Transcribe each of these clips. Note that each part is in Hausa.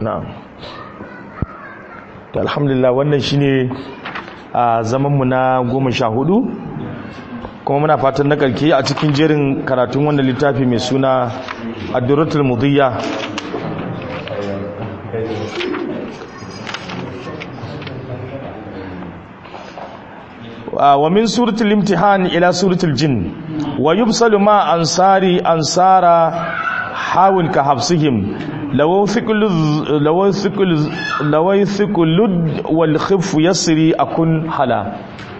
na'am to alhamdulillah wannan shine a zaman mu na goma sha hudu kuma muna fatan na karke a cikin jerin karatun wannan littafi mai suna ad-durratul mudiyya wa min suratul imtihan ila suratul jin wa yubsalu ma ansari ansara hawin ka hafsihim law thiqul law thiqul law thiqul wal khif yasri akun hala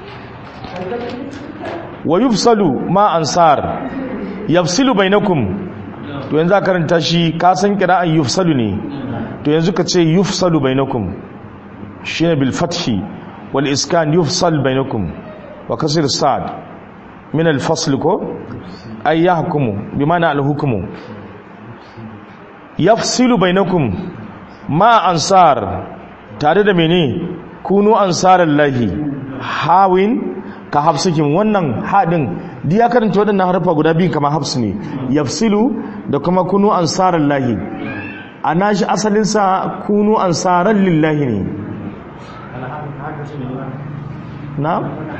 wa yubsalu ma ansar yafsilu bainakum to yanzu ka karanta shi ka san qira'an yufsalu ne to yanzu ka ce yufsalu bainakum shine bil fathi wal iskan yufsal bainakum wa kasr sad min al fasl ko ay yahkumu bimana al hukmu yafsilu bainakum ma ansar tare da mene kunu ansarallahi hawin ka hafsikin wannan haɗin di ya karanta waɗannan harfa guda biyu kamar hafsu ne yafsilu da kuma kunu ansarar lahi a nashi asalinsa kunu ansarar lillahi ne na?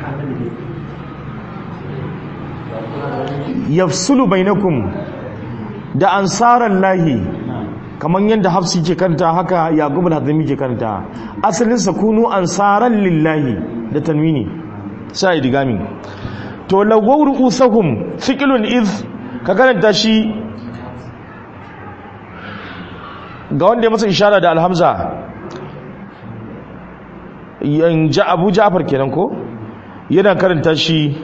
yafsulu bainakum da ansarar lahi kamar yadda hafsi ke karanta haka yaƙub al-hazami ke karanta asalinsa kunu ansarar lillahi da tanwini sai digami to lagwaw ru'usahum thiqlun iz ka karanta shi ga wanda ya masa ishara da alhamza yan ja abu ja'far kenan ko yana karanta shi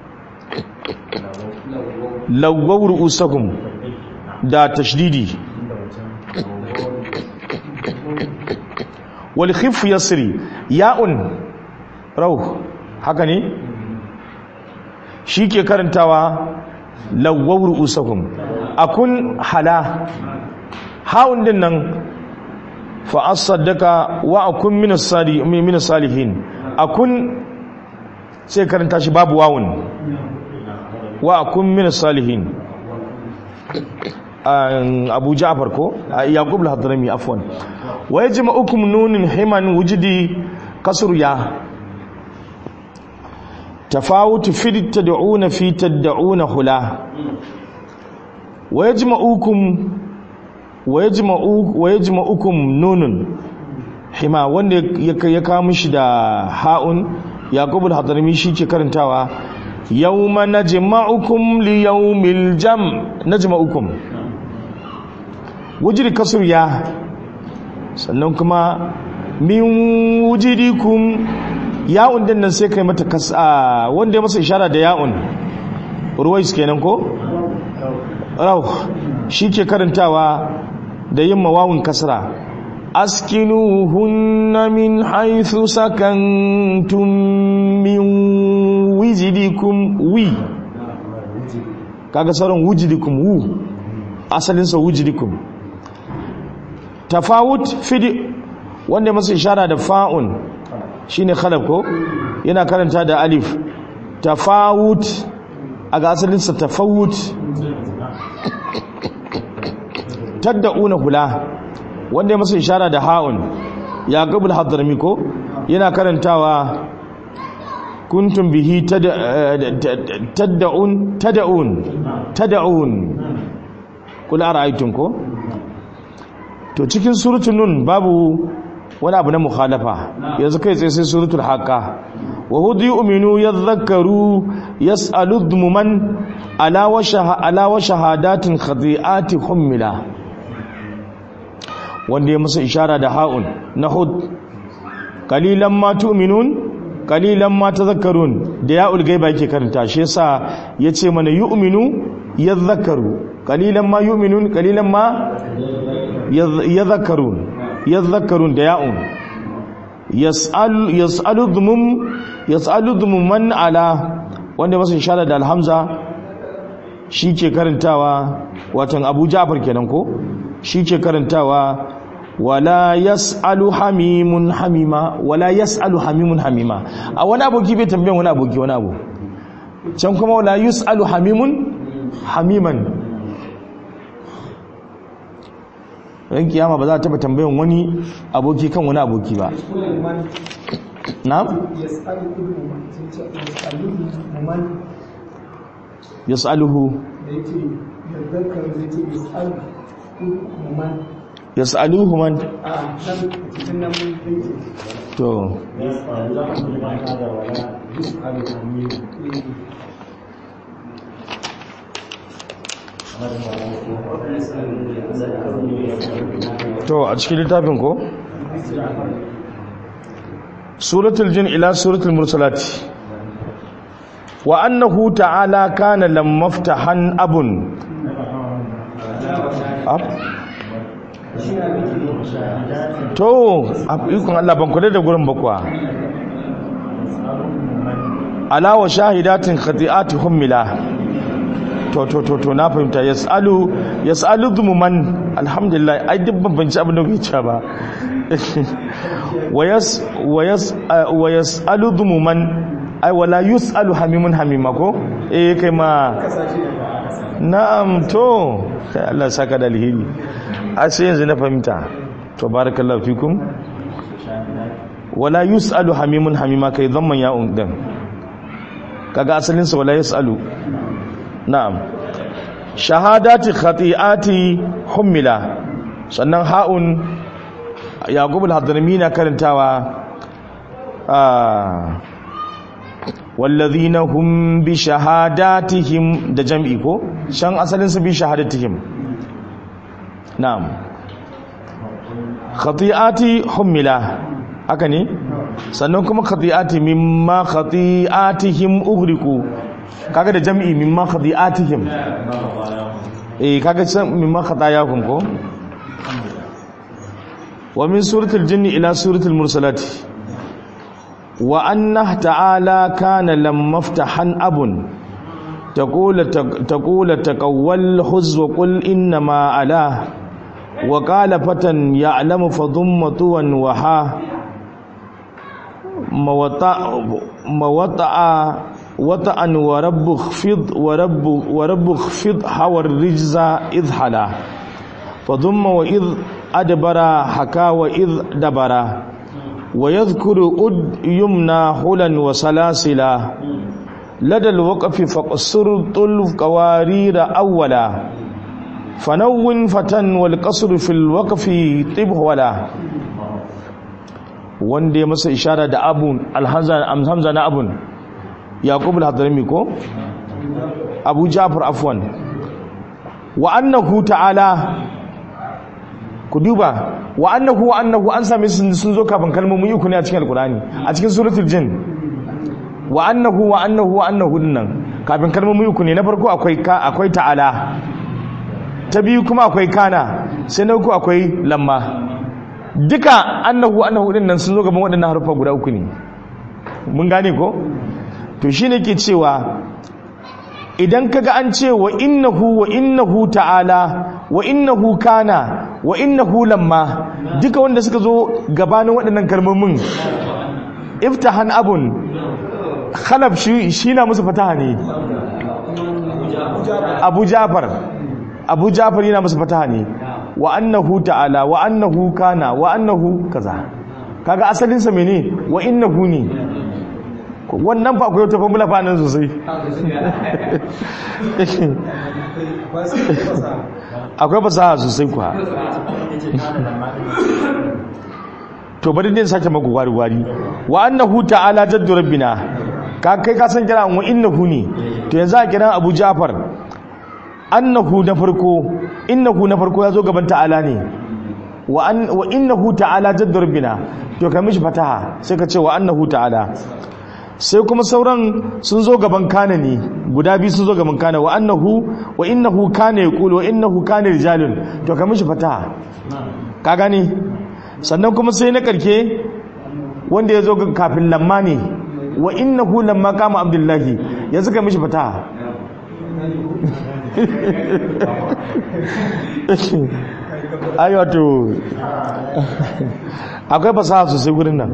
lagwaw ru'usahum da tashdidi wal khif yasri ya'un rauh haka ne shi ke karantawa lawawar usakun akun hala haun din nan fa'as saddaka wa akun minas salihin akun sai karanta shi babu wawun wa akun minas salihin abu ja'far ko yaqub al-hadrami afwan wa yajma'ukum nunin himan wujidi kasru ya تفاوت في التدعون في تدعون هلا ويجمعوكم ويجمعوك ويجمعوكم نون حما wanda ya kawo mishi da ha'un yaqub al-hadrami shi ke karantawa yawma najma'ukum li yawmil jam najma'ukum wujri kasr ya sannan kuma min wujidikum ya'un din nan sai kai mata kasa wanda ya masa ishara da ya'un ruwais kenan ko rauh shi ke karantawa da yin mawawun kasra askinuhunna min haythu sakantum min wijidikum wi kaga sauran wujidikum wu asalinsa wujidikum tafawut fidi wanda ya masa ishara da fa'un shine khalaf ko yana karanta da alif tafawut a ga asalinsa tafawut tadda'una hula wanda ya masa ishara da ha'un ya gabul hadrami ko yana karantawa kuntum bihi tadda'un tada'un tada'un kula ra'aytum ko to cikin suratul nun babu wani abu na mukhalafa yanzu kai tsaye sai suratul haqqa wa hudu yu'minu yadhakkaru yas'alu dhumuman ala wa ala wa shahadatin khadi'ati hummila wanda ya musu ishara da ha'un na hud qalilan ma tu'minun qalilan ma tadhakkarun da ya'ul gaiba yake karanta shi yasa yace mana yu'minu yadhakkaru qalilan ma yu'minun qalilan ma yadhakkarun yadhakkarun da ya'un yas'al yas'alu dhumum yas'alu dhumuman ala wanda masa ishara da alhamza shi ke karantawa watan Abu Ja'far kenan ko shi ke karantawa wala yas'alu hamimun hamima wala yas'alu hamimun hamima a wani aboki bai tambayan wani aboki wani abu can kuma wala yus'alu hamimun hamiman ran kiyama ba za ta taba tambayan wani aboki kan wani aboki ba na'am yas'aluhu yas'aluhu man to to a cikin littafin ko suratul jin ila suratul mursalati wa annahu ta'ala kana lam maftahan abun ab to ikon Allah ban kula da gurin bakwa ala wa shahidatin khati'ati hummila to to to to na fahimta yasalu yasalu dhumuman alhamdulillah ai duk ban banci abin da kuke cewa ba wayas wayas wayasalu dhumuman ai wala yusalu hamimun hamima ko eh kai ma na'am to kai Allah saka da alheri a sai yanzu na fahimta to barakallahu fikum wala yusalu hamimun hamima kai zamman ya'un din kaga asalin sa wala yusalu na'am shahadati khati'ati hummila sannan ha'un yaqub al-hadrami na karantawa ah wallazina hum bi shahadatihim da jam'i ko shan asalin su bi shahadatihim na'am khati'ati hummila haka ne sannan kuma khati'ati mimma khati'atihim ughriqu kaga da jam'i mimma khati'atihim eh kaga san mimma khatayahum ko wa min suratul jinni ila suratul mursalati wa anna ta'ala kana lam maftahan abun taqula taqula taqawwal huz wa qul inna ma ala wa qala fatan ya'lamu fadhummatu wa ha mawata mawata'a wata'an wa rabbu khfid wa rabbu wa rabbu khfid hawar rijza idhala fadhumma wa id adbara haka wa id dabara ويذكر أد يمنى حلا وسلاسلا لدى الوقف فقصر طلف قوارير أولا فنون فتن والقصر في الوقف طب ولا wanda ya masa ishara da abun alhamza na abun yaqub al-hadrami ko abu ja'far afwan wa annahu ta'ala ku duba wa annahu wa annahu an same sun sun zo kafin kalmomin uku ne a cikin alqur'ani a cikin suratul jin wa annahu wa annahu wa annahu dinnan kafin kalmomin uku ne na farko akwai ka akwai ta'ala ta biyu kuma akwai kana sai na uku akwai lamma duka annahu annahu dinnan sun zo gaban waɗannan harufa guda uku ne mun gane ko to shine ke cewa idan kaga an ce wa innahu wa innahu ta'ala wa innahu kana wa innahu lamma duka wanda suka zo gabanin waɗannan kalmomin iftahan abun khalaf shi shi na musu fataha ne abu jafar abu jafar yana musu fataha ne wa annahu ta'ala wa annahu kana wa annahu kaza kaga asalin sa mene wa innahu ne wannan fa akwai wata formula fa nan sosai akwai fasaha sosai kuwa to bari din sake maku gwari gwari wa annahu ta'ala jaddu rabbina ka kai ka san kira wa innahu ne to yanzu a kira Abu Ja'far annahu na farko innahu na farko yazo gaban ta'ala ne wa an wa innahu ta'ala jaddu rabbina to ka mishi fataha sai ka ce wa annahu ta'ala sai kuma sauran sun zo gaban kana ne guda biyu sun zo gaban kana wa annahu wa innahu kana yaqulu wa innahu kana rijalun to ka mishi fataha ka gane sannan kuma sai na karke wanda ya zo kafin lamma ne wa innahu lamma kama abdullahi yanzu ka mishi fataha ai wato akwai fasaha sosai gurin nan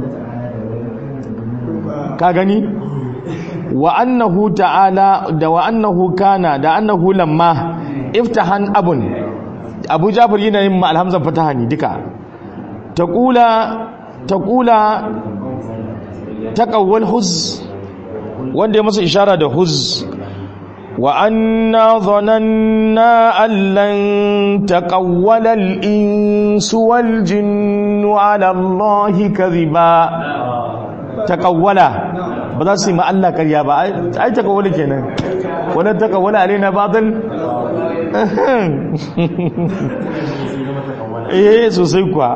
ka gani wa annahu ta'ala da wa annahu kana da annahu lamma iftahan abun abu jafar yana yin ma alhamzan fataha ne duka taqula taqula taqawwal huz wanda ya masa ishara da huz wa anna dhananna an lan taqawwala al-insu wal jinnu ala allahi kadhiba taqawwala ba za su yi ma Allah karya ba ai taqawwala kenan wala taqawwala alaina ba'dal eh sosai kuwa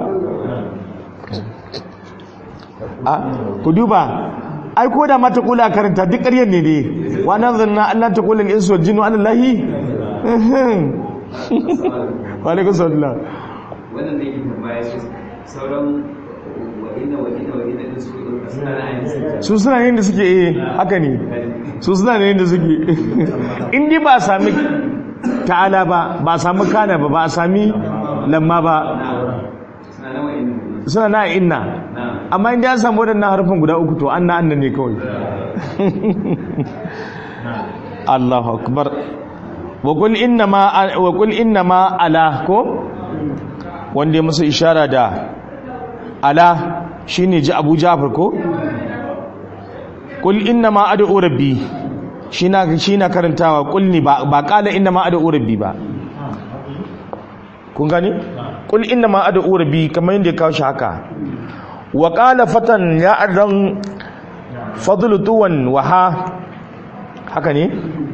a ku duba ai ko da mata kula karanta duk ƙaryar ne ne wa nan zanna Allah ta kula insu wal jinnu alallahi wa alaikum salam wannan da yake tambaya su sauran wa'ina wa'ina wa'ina din su suna na ainihin su suna yin da suke eh haka ne su suna yin da suke in dai ba a sami ta'ala ba ba a sami kana ba ba a sami lamma ba suna na wa'ina suna na inna amma inda an samu waɗannan harfin guda uku to an na annan ne kawai Allahu akbar wa qul inna ma wa qul inna ma ala ko wanda ya masa ishara da ala shine ji Abu Ja'far ko qul inna ma ad'u rabbi shi na shi na karantawa qul ni ba ba qala inna ma ad'u rabbi ba kun gani qul inna ma ad'u rabbi kamar yadda ya kawo shi haka wa qala fatan ya adan fadlu tuwan wa ha haka ne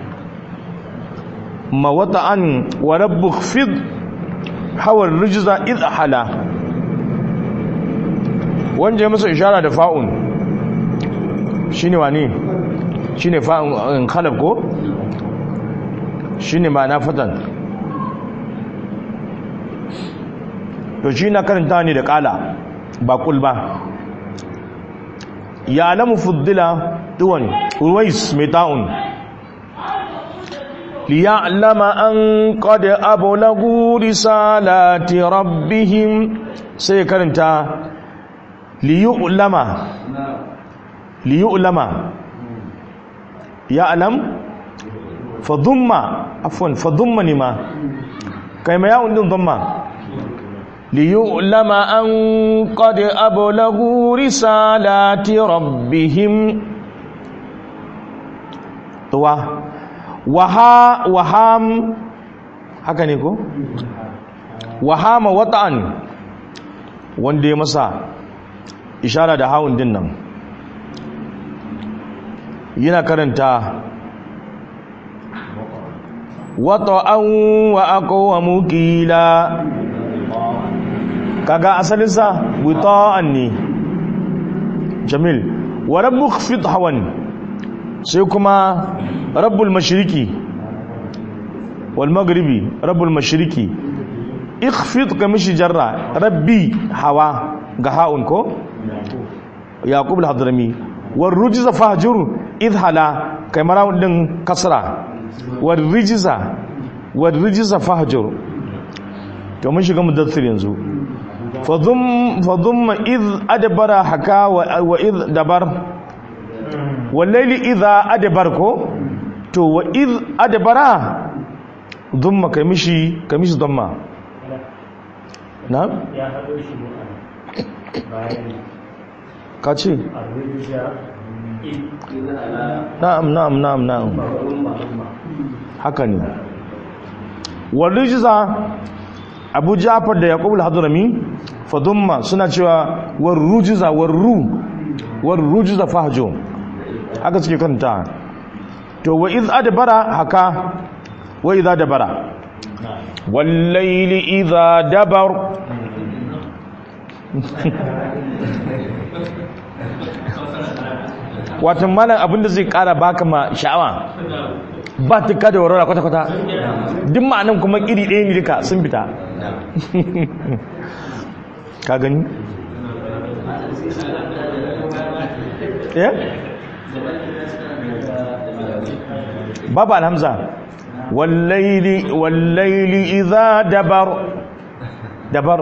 mawata'an wa rabbu khfid hawa rijza id hala wanda ya masa ishara da fa'un shine wane shine fa'un khalaf ko shine ma'ana fatan to shi na karanta ne da kala ba kul ba ya alamu fuddila tuwan uwais mai ta'un liya'lama an qad ablagu risalati rabbihim sai karanta liyu'lama liyu'lama ya'lam fadumma afwan fadumma ni ma kai ma ya'un din dhamma ليعلم أن قد أبلغوا رسالات ربهم wa waha waham haka ne ko wahama wata'an wanda ya masa ishara da hawun din nan yana karanta wata'an wa aqwamu qila kaga asalinsa wita'an ne jamil wa rabbu khfid hawan sai kuma rabbul mashriqi wal maghribi rabbul mashriqi ikhfid kamishi jarra rabbi hawa ga haun ko yaqub al-hadrami war rujza fahjur idhala kai marawun din kasra war rijza war rijza fahjur to mun shiga mudaththir yanzu fadhum fadhum id adbara haka wa id dabar wallaili idha adbar ko to wa id adbara dhumma kamishi kamishi dhamma na ya haɗo shi bayan ka ce arwija na'am na'am na'am na'am haka ne warrijiza abu jafar da yaqub al-hadrami fadumma suna cewa warrujiza warru warrujiza fahjo haka suke kanta to wa iz adbara haka wa idza dabara wallaili idza dabar watan malam abinda zai kara baka ma sha'awa ba tuka da warwara kwata-kwata duk ma'anan kuma iri ɗaya ne duka sun fita ka gani? eh? babu alhamza wallaili wallaili idha dabar dabar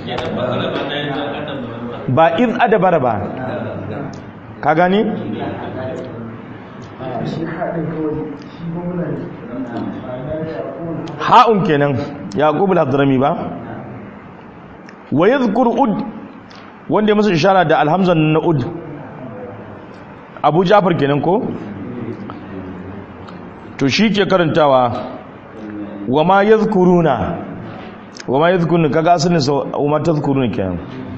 ba iz adabar ba ka gani? shi haɗin kawai shi gwamnan ha'un kenan yaqub al-hadrami ba wa yadhkur ud wanda ya masa ishara da alhamzan na ud abu jafar kenan ko to shi ke karantawa wa ma yadhkuruna wa ma yadhkuruna kaga asalin sa wa ma tadhkuruna kenan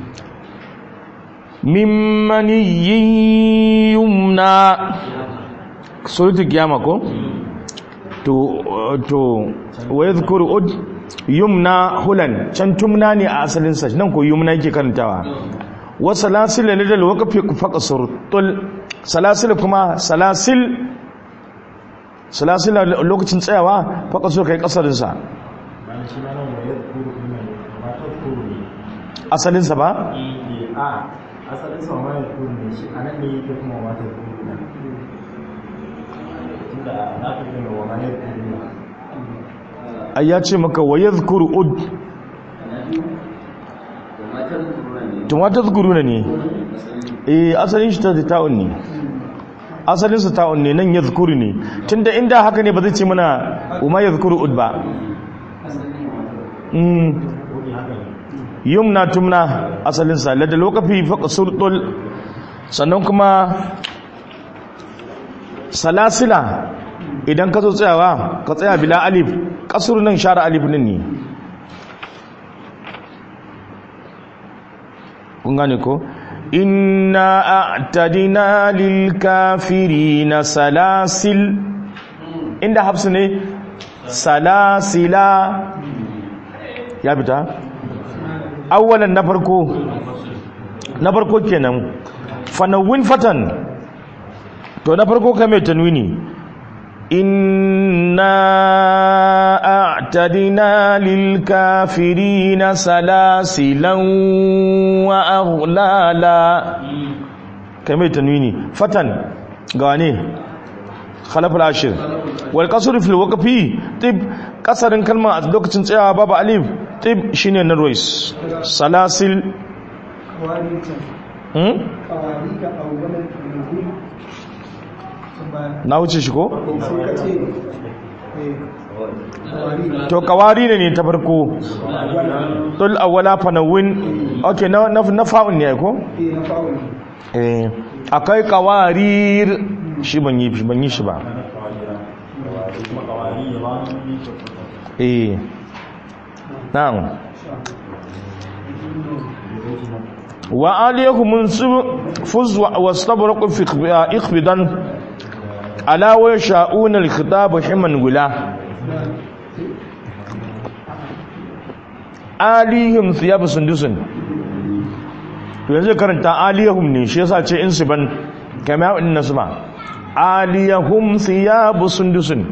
mimmani yumna suratul kiyama ko to to wa yadhkuru ud yumna hulan can tumna ne a asalin sa nan ko yumna yake karantawa wa salasil lidal waqfi faqasur tul salasil kuma salasil salasil lokacin tsayawa faqasur kai kasarin sa bayan shi ma nan wa yadhkuru kuma ma tadhkuru ne asalin sa ba a asalin sa ma yadhkuru ne shi anan ne yake kuma ma tadhkuru ne tunda na fi kuma wa ma yadhkuru ne ai ya ce maka wa yadhkuru ud to ma tadhkuruna ne eh asalin shi ta ta'un ne asalin sa ta'un ne nan yadhkuru ne tunda inda haka ne ba zai ce mana uma yadhkuru ud ba mm wani haka ne yumna tumna asalin sa ladda lokafi faqsul tul sannan kuma salasila idan ka zo tsayawa ka tsaya bila alif kasur nan share alif din ne kun gane ko inna a'tadina lil kafirina salasil inda hafsu ne salasila ya fita awwalan na farko na farko kenan fanawin fatan to na farko ka mai tanwini inna a'tadina lil kafirina salasilan wa aghlala ka mai tanwini fatan ga wane khalaf al-ashir wal qasr fil waqfi tib kasarin kalma a lokacin tsayawa babu alif tib shine na rois salasil hmm? na wuce shi ko? to kawari ne ne ta farko tul awwala fanawin okay na na, na fa'un ne ko eh akai kawarir shi ban yi shi ban yi shi ba kuma kawari ya ba ni eh na'am wa alaykum munsib fuz wa wastabraqu fi ikhbidan ala wa sha'una al-khitab himan gula alihim thiyab sundusun to yanzu karanta alihum ne shi yasa ce insiban kama in nasma alihum thiyab sundusun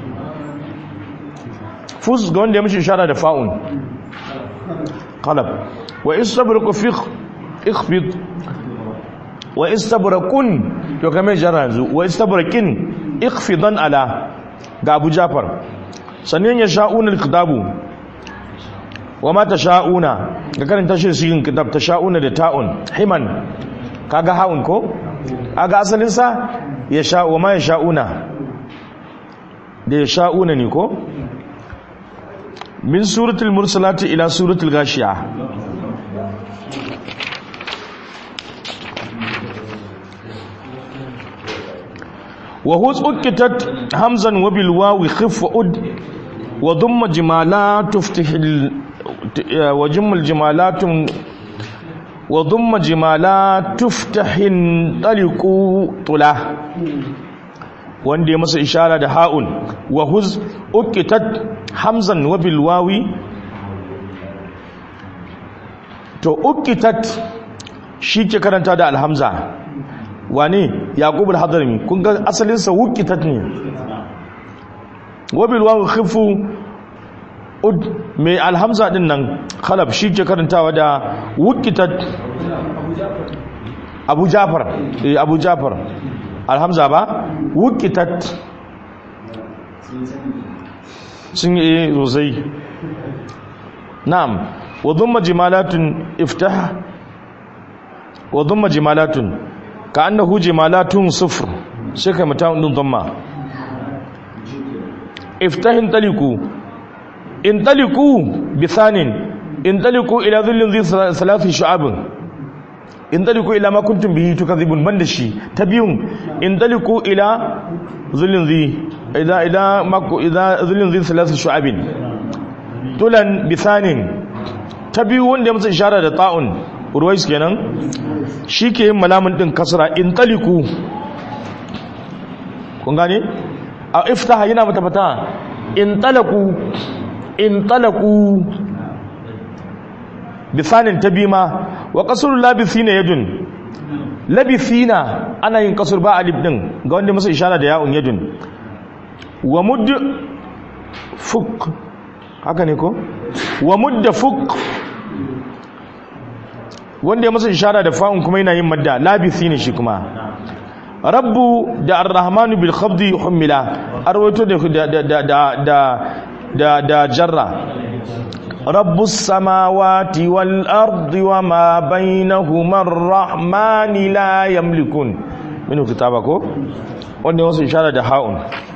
fuz ga wanda ya mishi ishara da fa'un qalab wa istabraqu fi ikhbid wa istabraqun to kame jara yanzu wa istabraqin ikhfidan ala ga Abu Jafar sannan ya sha'una al-kitabu wa ma tasha'una ga karanta shi cikin kitab tasha'una da ta'un himan kaga haun ko aga asalin sa ya sha wa ma ya sha'una da ya sha'una ne ko min suratul mursalati ila suratul gashiya وهوز أكتت همزا وبالواو خف أد وضم جمالات تفتح ال... وجم الجمالات وضم جمالات تفتح طلق طلا wanda ya masa ishara da ha'un wa huz ukitat hamzan wa bil wawi to ukitat shi ke karanta da alhamza wane yaqub al-hadrami kun ga asalin sa wuqitat ne wabil wawu khifu ud mai alhamza din nan khalab shi ke karantawa da wuqitat abu jafar eh abu jafar alhamza ba wuqitat sun yi sosai na'am wa dhamma jimalatun iftah wa dhamma jimalatun ka annahu jimalatun sufr sai kai mutum din dhamma iftahin taliku in taliku bisanin in taliku ila zillin zai salafi shu'abin in taliku ila ma kuntum bihi tukazibun banda shi ta biyun in taliku ila zillin zai ila ila mako ila zillin zai salafi shu'abin tulan bisanin ta biyu wanda ya masa ishara da ta'un ruwais kenan shi ke yin malamin din kasra in taliku kun gane a iftaha yana mata fata in talaku in talaku bisanin ta bima wa kasur labisina yadun labisina ana yin kasur ba alif din ga wanda masa ishara da ya'un yadun wa mud fuk haka ne ko wa mudda fuk wanda ya masa ishara da fa'un kuma yana yin madda labisina shi kuma rabbu da arrahmanu bil khabdi humila arwato da da da da da da jarra rabbus samawati wal ardi wama bainahuma arrahmani la yamlikun minu kitaba ko wanda wasu ishara da haun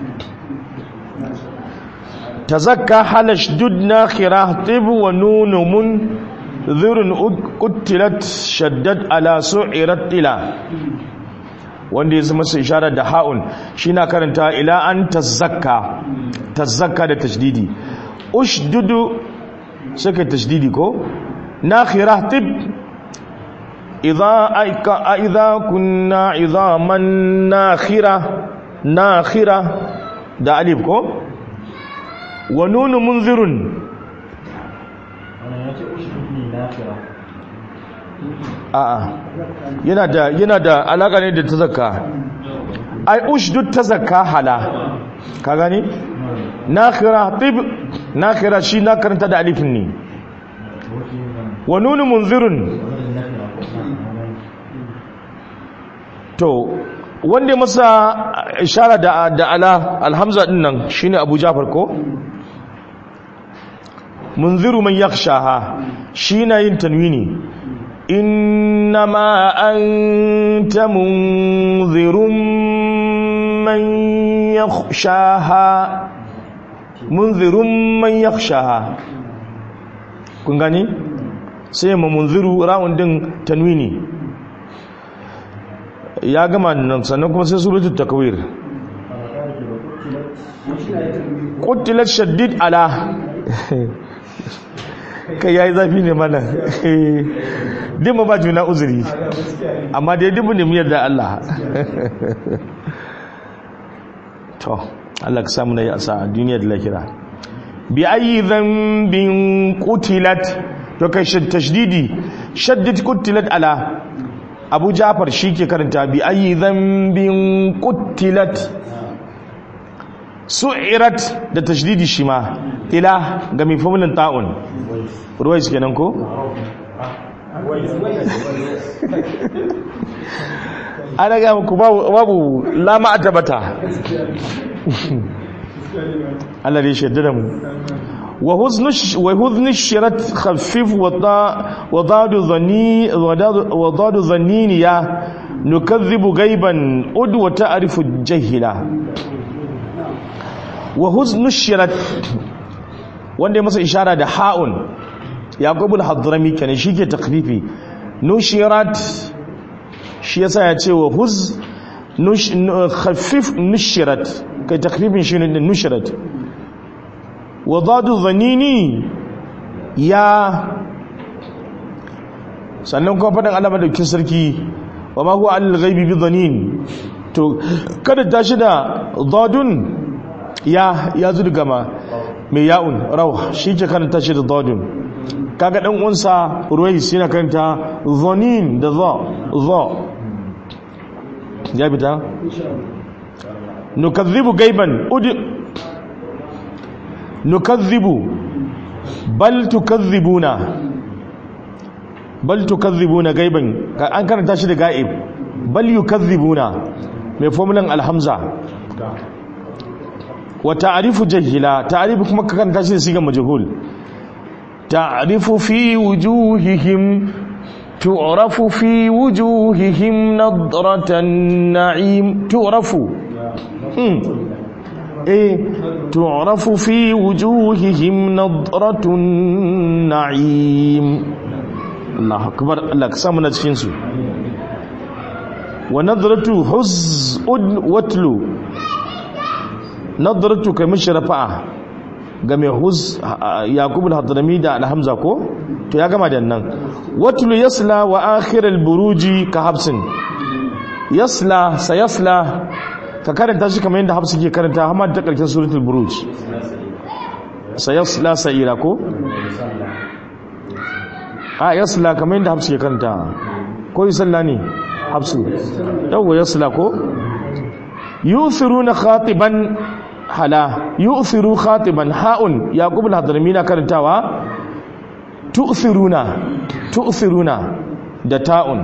tazakka halash dudna khirah tib wa nun mun dhurun qutilat shaddat ala su'irat tila wanda ya zama su ishara da ha'un shi na karanta ila an tazzakka tazzakka da tashdidi ushdudu suka tashdidi ko nakhira tib idza aika idza kunna idhaman nakhira nakhira da alif ko wa nunu munzirun wannan ya ce ushud ne nafira a'a yana da yana da alaka ne da tazakka ai ushdud tazakka hala ka gani nakhira tib nakhira shi na karanta da alifin ne wa nunu munzirun to wanda masa ishara da da ala alhamza din nan shine Abu Jafar ko munziru man yakhshaha shi na yin tanwini innama anta munzirun man yakhshaha munzirun man yakhshaha kun gani sai ma munziru ra'un din tanwini ya gama nan sannan kuma sai suratul takwir qutilat shaddid ala kai yayi zafi ne mana din ba juna uzuri amma dai dubu ne mu yarda Allah to Allah ka samu na yi asa a duniya da lahira bi ayi dhanbin qutilat to kai tashdidi shaddid qutilat ala Abu Ja'far ke karanta bi ayi dhanbin qutilat su'irat da tashdidi shi ma ila ga mai famulin ta'un ruwais kenan ko ana ga muku babu lama a tabata Allah dai shaidda da mu wa huznu shirat khaffif wa dadu zanni wa dadu zanniniya nukadhibu gaiban ud wa ta'rifu jahila wa huznu shirat wanda ya masa ishara da ha'un yaqubul hadrami kenan shike takfifi nushirat shi yasa ya ce wa huz khaffif nushirat kai takfifin shi ne nushirat wa dadu zanini ya sannan kuma faɗin alama da kin sarki wa ma huwa alal ghaibi bi dhanin to kada tashi da dadun ya ya zudu gama mai ya'un rawa shi ke karanta shi da dadun kaga dan unsa ruwais yana karanta dhanin da za za ya bita nukazzibu gaiban ud nukazzibu bal tukazzibuna bal tukazzibuna gaiban an karanta shi da gaib bal yukazzibuna mai formulan alhamza wa ta'rifu jahila ta'rifu kuma ka karanta shi da sigan majhul ta'rifu fi wujuhihim tu'rafu fi wujuhihim nadratan na'im tu'rafu eh tu'rafu fi wujuhihim nadratun na'im Allah akbar Allah ka samu na cikin su wa nadratu huz'un watlu nadratu kai mishi rafa'a ga mai huz yaqub al-hadrami da al-hamza ko to ya gama da nan watlu yasla wa akhir al-buruji ka habsin yasla sayasla ka karanta shi kamar yadda hafsu ke karanta hamad ta karshen suratul buruj sayasla sa'ira ko a yasla kamar yadda hafsu ke karanta ko yusalla ne hafsu yawwa yasla ko yuthiruna khatiban hala yu'thiru khatiban ha'un yaqub al-hadrami na karantawa tu'thiruna tu'thiruna da ta'un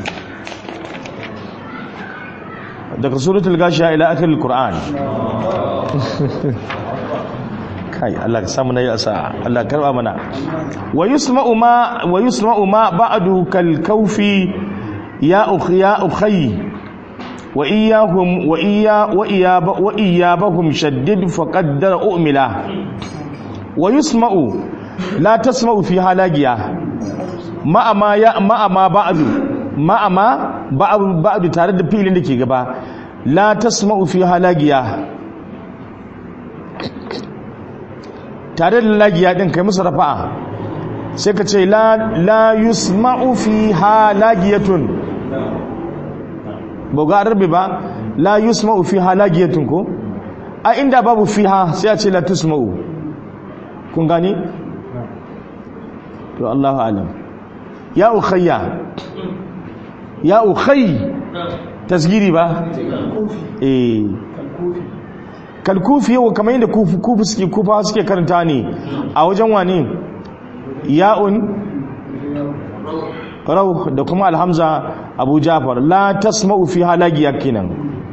daga suratul gashiya ila akhir al-qur'an kai Allah ka samu nayi asa Allah karba mana wa yusma'u ma wa yusma'u ma ba'du kal kawfi ya ukhiya ukhay wa iyahum wa iya wa iyaba wa iyabahum shaddid faqaddara umila wa yusma'u la tasma'u fi halagiya ma ma ya ma ma ba'du ma ma ba'du ba'du tare da filin da ke gaba la tasma'u fi halagiya tare da lagiya din kai musu rafa'a sai ka ce la la yusma'u fi halagiyatun ba ga arabi ba la yusma'u fi halagiyatun ko a inda babu fiha sai a ce la tusma'u kun gani to Allahu alam ya ukhayya ya ukhay tasgiri ba eh kalkufi yau kamar yadda kufu suke kufa suke karanta ne a wajen wane ya'un rauh da kuma alhamza abu jafar la tasma'u fi halagiya kenan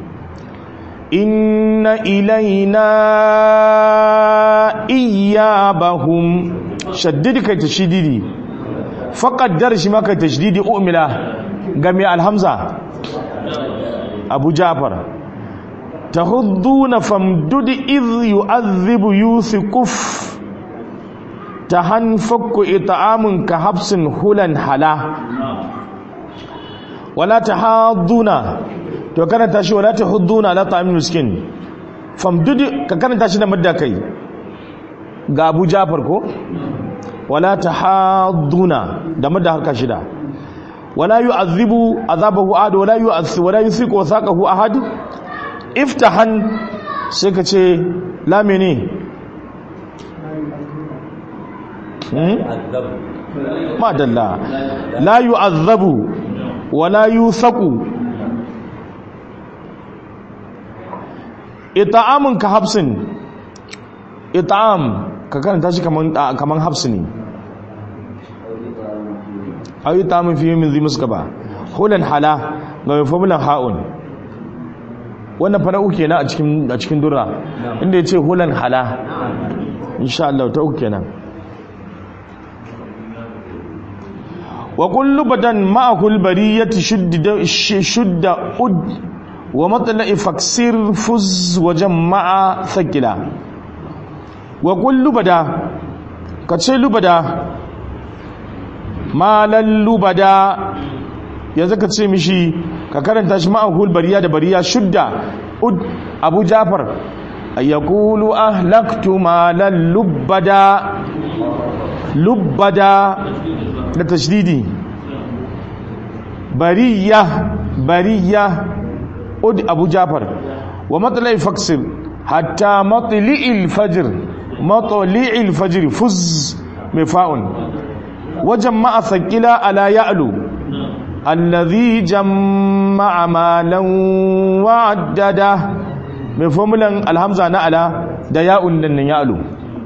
inna ilaina iyabahum shaddidi kai tashdidi faqaddar shi maka tashdidi umila ga mai alhamza abu jafar tahudduna famdud idh yu'adhibu yuthquf tahan fakku it'amun ka habsin hulan hala wala tahadduna to karanta shi wala tahudduna la ta'amul miskin famdud ka karanta shi da madda kai ga Abu Jafar ko wala tahadduna da madda harka shida wala yu'adhibu azabahu ahad wala yu'adhibu wala yuthiqu wathaqahu ahad iftahan sai ka ce la mene ma dalla la yu'adhabu wa la yuthaqu it'amun ka habsin it'am ka karanta shi kaman kaman habsi ne ayi ta'amun fi min zimus ba hulan hala ga mafamulan ha'un wannan fa na uku kenan a cikin a cikin durra inda yace hulan hala insha Allah ta uku kenan wa kullu badan ma'ahu al-bariyati shudda shudda ud wa matla'i faksir fuz wa jama'a thaqila wa kullu bada kace lubada malan lubada yanzu ka ce mishi ka karanta shi ma'ahul bariya da bariya shudda ud abu jafar yaqulu ahlaktu malan lubbada lubbada da tashdidi bariya bariya ud abu jafar wa matla'i faksir hatta matli'il fajr matli'il fajr fuz mifa'un wajen ma'a thaqila ala ya'lu alladhi jamma'a malan wa'addada mai formulan alhamza na ala da ya'un nan ya'lu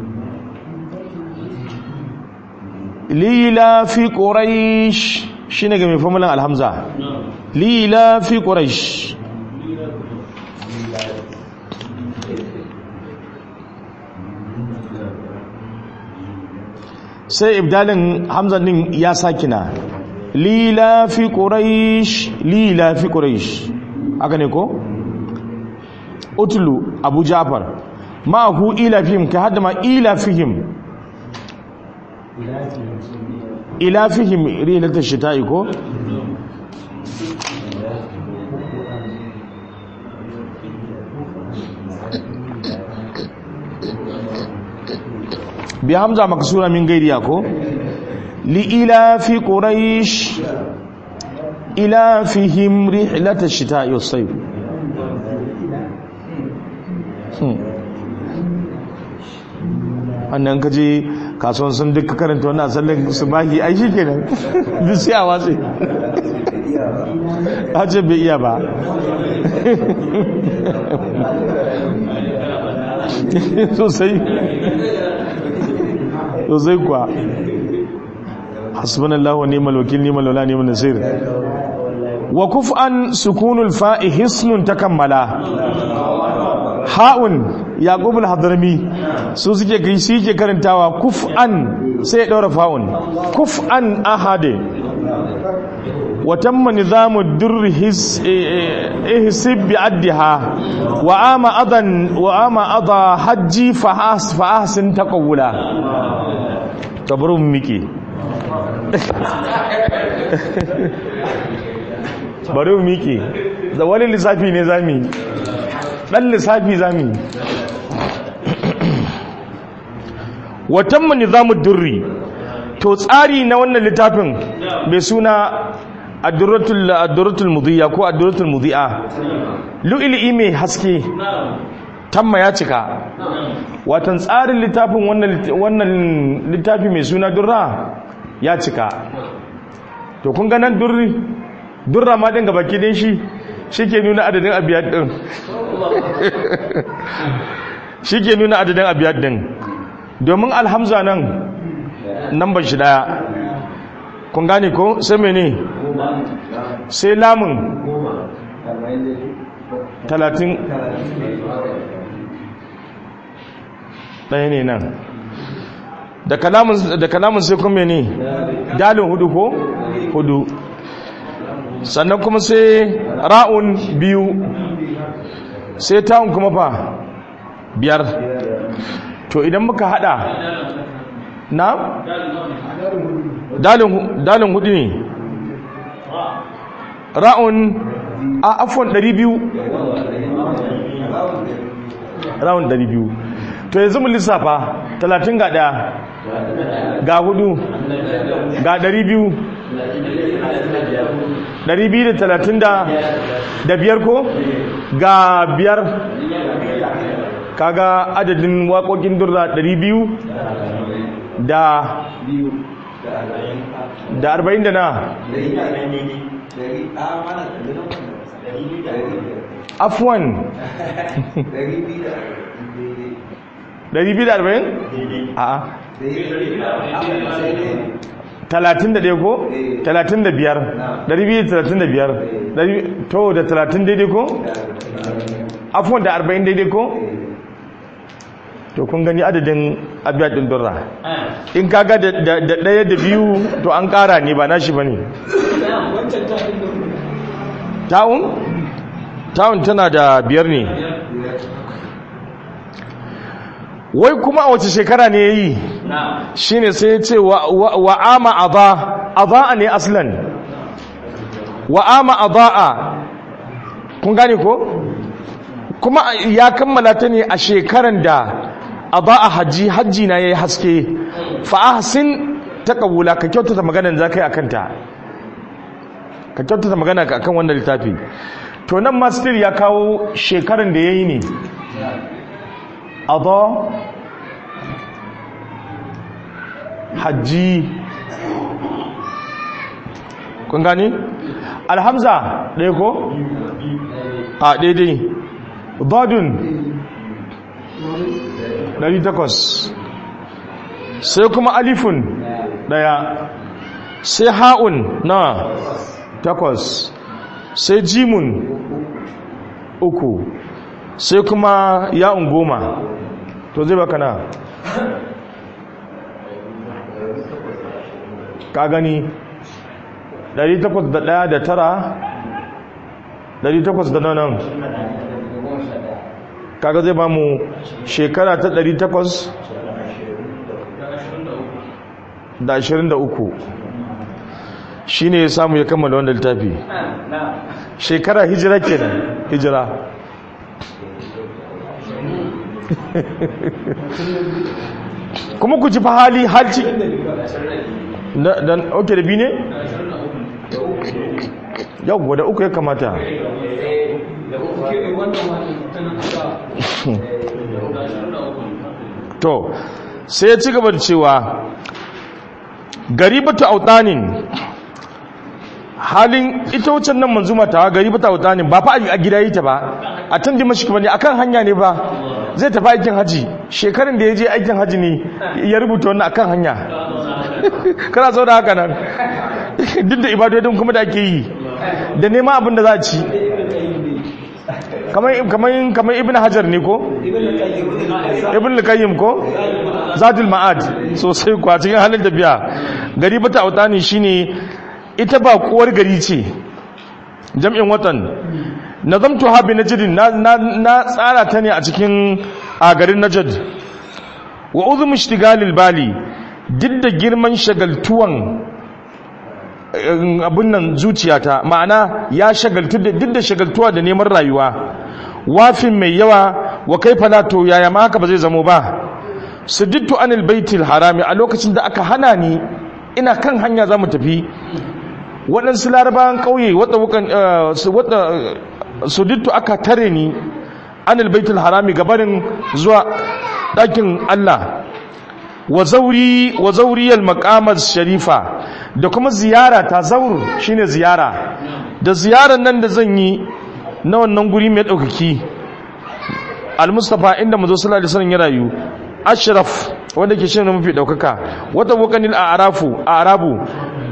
lila fi quraish shine ga mai formulan alhamza lila fi quraish sai ibdalin hamzan din ya sakina lila fi quraish lila fi quraish haka ne ko utlu abu jafar ma'ahu ila fihim ka hadda ma ila fihim ila fihim rilatar shita'i ko bi hamza maksura min gairiya ko li ila fi quraish ila fihim rihlatash shita'i was-sayf annan kaje kasuwan sun duka karanta wannan sallan subahi ai shikenan duk sai a watsi a ce bai iya ba sosai sosai kuwa hasbunallahu wa ni'mal wakil ni'mal wala ni'mal nasir wa kuf'an sukunul fa'i hisnun takammala ha'un yaqub al-hadrami su suke kai shi ke karantawa kuf'an sai ya daura fa'un kuf'an ahade wa tamma nizamu durr his ihsib bi addiha wa ama adan wa ama ada hajji fa has fa ahsin taqawula tabrun miki bari mu miki da wani lissafi ne zami dan lissafi zami watan mu nizamu durri to tsari na wannan littafin mai suna addurratul addurratul mudhiya ko addurratul mudhi'a lu'ili mai haske tamma ya cika watan tsarin littafin wannan wannan littafi mai suna durra ya cika to kun ga nan durri durra ma din gabaki din shi shike nuna adadin abiyat din shike nuna adadin abiyat din domin alhamza nan namban shi daya kun gane ko sai mene sai lamun talatin ɗaya ne nan da kalamun sai kuma ne dalin hudu ko hudu sannan kuma sai ra'un biyu sai ta'un kuma fa biyar to idan muka hada na dalin hudu ne ra'un a afon 200 ra'un 200 to yanzu mu lissafa 30 ga daya ga hudu ga 200 235 ko ga biyar kaga adadin waƙoƙin durra 200 da da 40 da na afwan 240 a'a talatin da ɗaya ko? talatin da biyar ɗari biyu talatin da biyar to da talatin daidai ko? afuwan da arba'in daidai ko? to kun gani adadin abiyar ɗin durra in kaga da ɗaya da biyu to an ƙara ne ba nashi ba ne ta'un? ta'un tana da biyar ne wai kuma a wace shekara ne ya yi shi ne sai ya ce wa'ama aza'a ne aslan wa'ama aza'a kun gane ko? kuma ya kammala ta ne a shekaran da aza'a hajji hajji na ya yi haske fa'ahasin ta ƙabula ka kyautata maganan za ka yi a kanta ka kyautata magana ka akan wannan littafi to nan mastir ya kawo shekaran da ya yi ne adha hajji kun gani alhamza ɗaya ko a daidai badun 800 sai kuma alifun ɗaya sai ha'un na takwas sai jimun uku sai kuma ya'un goma to zai baka na ka gani 801 da tara 800 da nan kaga zai ba mu shekara ta 800 da 23 shi ne ya samu ya kammala wanda littafi shekara hijira kenan hijira kuma ku ji fa hali halci dan oke da bi ne yau da uku ya kamata to sai ya ci gaba da cewa garibatu autanin halin ita wucin nan manzuma ta garibatu autanin ba fa a gida yi ta ba a tun dimashik ba ne akan hanya ne ba zai tafi aikin haji shekarun da ya je aikin haji ne ya rubuta wannan akan hanya kana zo da haka nan duk da ibadodin kuma da ake yi da nema abin da za a ci kamar ibn hajar ne ko? ibn lukayyim ko? zadul ma'ad sosai kwa cikin halin tafiya gari bata autani shine ita ba kuwar gari ce jam'in watan nazamtu habi najdin na tsara ta ne a cikin a garin najd wa uzum ishtigalil bali duk da girman shagaltuwan abin nan zuciyata ma'ana ya shagaltu duk da shagaltuwa da neman rayuwa wafin mai yawa wa kai falato yaya ma haka ba zai zamo ba sudittu anil baitil harami a lokacin da aka hana ni ina kan hanya za mu tafi waɗansu larabawan ƙauye wadda sudittu aka tare ni anil baitil harami gabarin zuwa ɗakin Allah wa zauri wa zauriyal maqamar sharifa da kuma ziyara ta zaur shine ziyara da ziyarar nan da zan yi na wannan guri mai daukaki al-mustafa inda manzo sallallahu alaihi wasallam ya rayu ashraf wanda ke shine mafi daukaka wata wakanil a'rafu a'rabu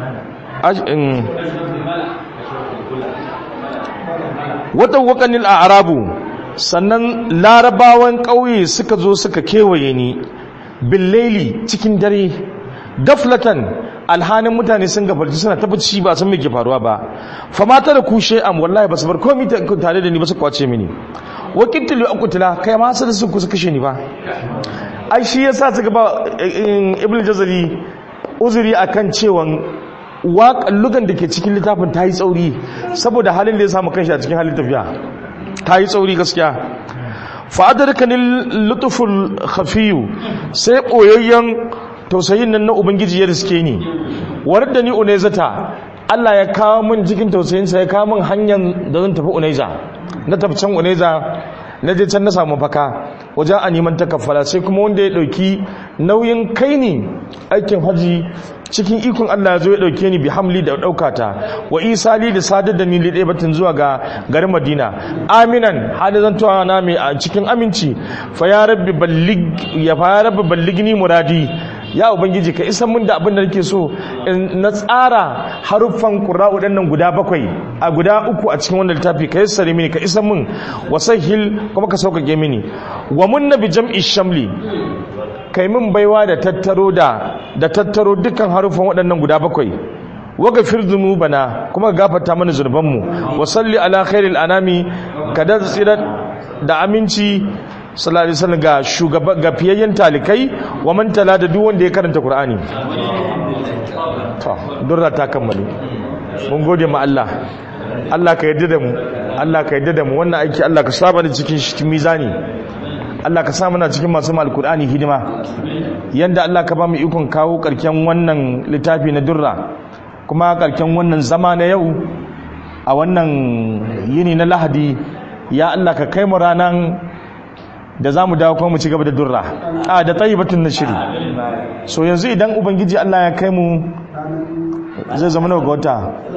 wata wakanil a'rabu sannan larabawan ƙauye suka zo suka kewaye ni billaili cikin dare gaflatan alhanin mutane sun gafarci suna tabbaci ba san me ke faruwa ba fa mata da kushe am wallahi basu bar komai tare da ni ba su kwace mini wa qitlu aqtila kai ma sai su kusa kashe ni ba ai shi yasa suka ba ibnu jazari uzuri akan cewan waƙan lugan da ke cikin littafin ta yi tsauri saboda halin da ya samu kanshi a cikin halin tafiya ta yi tsauri gaskiya fa'adarkanin lutuful khafiyu sai ɓoyayyen tausayin nan na ubangiji ya riske ni warar da ni unaizata Allah ya kawo min cikin tausayinsa ya kawo min hanyar da zan tafi unaiza na tafi can unaiza na je can na samu faka wajen a neman takaffala sai kuma wanda ya ɗauki nauyin kai ni aikin haji cikin ikon Allah ya zo ya ɗauke ni bi hamli da ɗaukata wa isali da sadar da ni liɗe batin zuwa ga garin madina aminan hada zan tuwa na mai a cikin aminci fa ya rabbi ballig ya fa ya rabbi balligni muradi ya ubangiji ka isan mun da abin da nake so na tsara haruffan qurra'u nan guda bakwai a guda uku a cikin wannan littafi ka yassare mini ka isan mun wasahil kuma ka sauƙaƙe mini wa munna bi jam'i shamli kai min baiwa da tattaro da da tattaro dukkan harufan waɗannan guda bakwai waga firzunu bana kuma gafarta mana zurbanmu wa salli ala khairil anami kada tsira da aminci sallallahu alaihi wasallam ga shugaba ga fiyayyen talikai wa man tala da duk wanda ya karanta qur'ani to durra ta kammalu mun gode ma Allah Allah ka yarda da mu Allah ka yarda da mu wannan aiki Allah ka saba da cikin shi mizani Allah ka sa mana cikin masu alkur'ani hidima yanda Allah ka ba mu ikon kawo karken wannan littafi na durra kuma karken wannan zama na yau a wannan yini na lahadi ya Allah ka kai mu ranan da za mu dawo kuma mu ci gaba da durra a da tsayibatun na shiri so yanzu idan ubangiji Allah ya kai mu zai zama nawa ga wata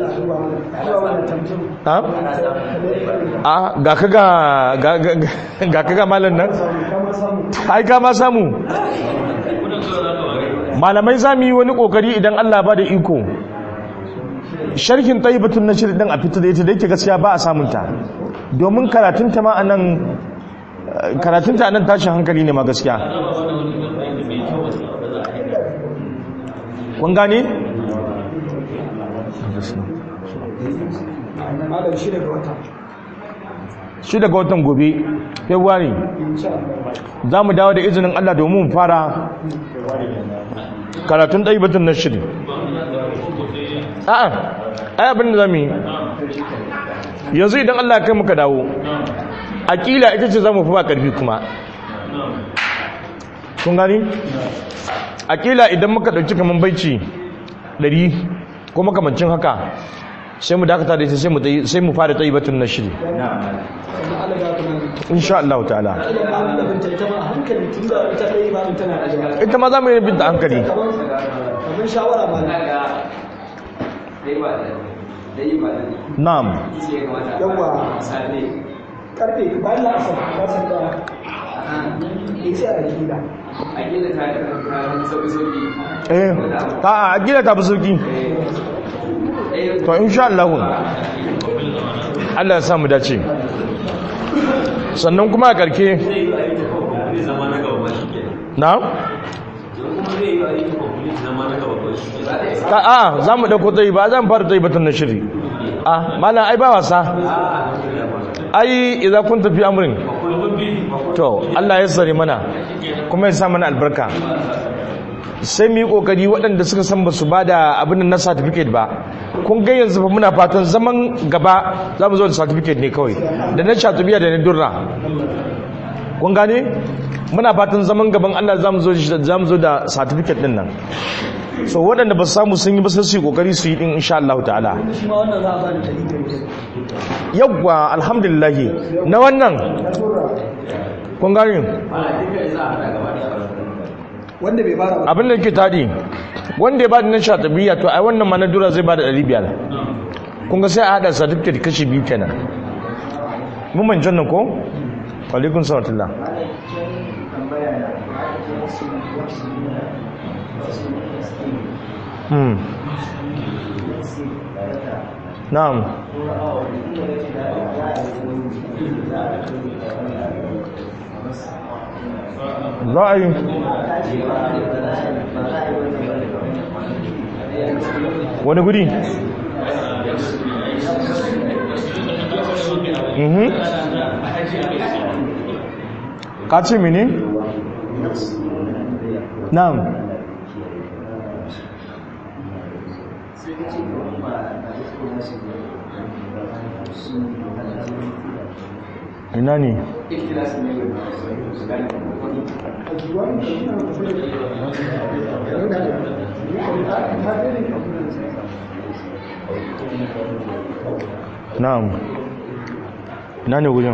a ga ka ga ga malam nan ai ka ma samu malamai za mu yi wani kokari idan Allah ba da iko sharhin tayyibatun na shirin a fita da ita da yake gaskiya ba a samunta domin karatunta ma a nan karatunta a nan tashin hankali ne ma gaskiya kun gane? malam shi daga wata shi daga watan gobe february za mu dawo da izinin allah domin mu fara karatun ɗai batun na shiri a'a ai abin da za mu yi yanzu idan allah ya kai muka dawo aƙila ita ce za mu fi ba ƙarfi kuma kun gani aƙila idan muka ɗauki kamar baici ɗari ko makamancin haka sai mu dakata da ita sai mu tayi- sai mu fara tsayi batun na shiri insha Allah ta'ala ita ma za mu yi binta hankali kamar shawara ma na ga dai ba da dai ba da na'am shi ya kamata Yawwa. safe karfe bayan la'asar ba san da ya ce a gida a gina ta ta sauki sauki eh ta a gida ta fi sauki eh to insha Allah Allah ya samu dace sannan kuma a karke na ka a za mu dauko tsayi ba zan fara tsayi batun na shiri a malam ai ba wasa ai idza kun tafi amrin to Allah ya sare mana kuma ya sa mana albarka sai mu yi kokari waɗanda suka san ba su ba da abin na certificate ba kun ga yanzu fa muna fatan zaman gaba za mu zo da certificate ne kawai da na shatubiya da na durra kun gane muna fatan zaman gaban Allah za mu zo za mu zo da certificate din nan so waɗanda ba su samu sun yi ba sai su yi kokari su yi din insha Allah ta'ala shi ma wannan za a ba da ɗari biyar biyar. yawwa alhamdulillah na wannan kun gane wanda bai fara ba abin da ke tadi wanda ya ba da na shatabiya to ai wannan ma na dura zai ba da 500 kun ga sai a hada certificate kashi biyu kenan mun man jannan ko alaikun salatullah hmm na'am za a yi wani guri mhm ka ce mini na'am ina ne na'am ina ne gudun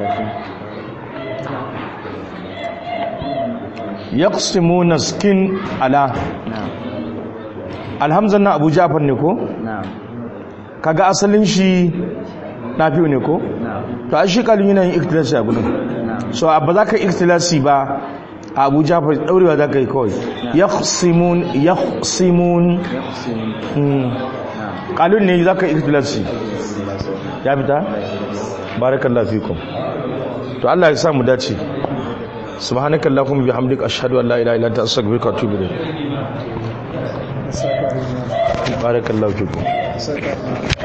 yaqsimuna skin ala alhamzan na abu jafar ne ko kaga asalin shi nafi'u ne ko to a shi kalin yana yin ikhtilasi a gudun so ba za ka ikhtilasi ba a abu jafar daurewa za ka yi kawai yaqsimun yaqsimun Hmm. kalun ne za ka ikhtilasi ya fita barakallahu fikum to Allah ya sa mu dace subhanakallahumma bihamdika ashhadu an la ilaha illa anta astaghfiruka wa atubu ilayk barakallahu fikum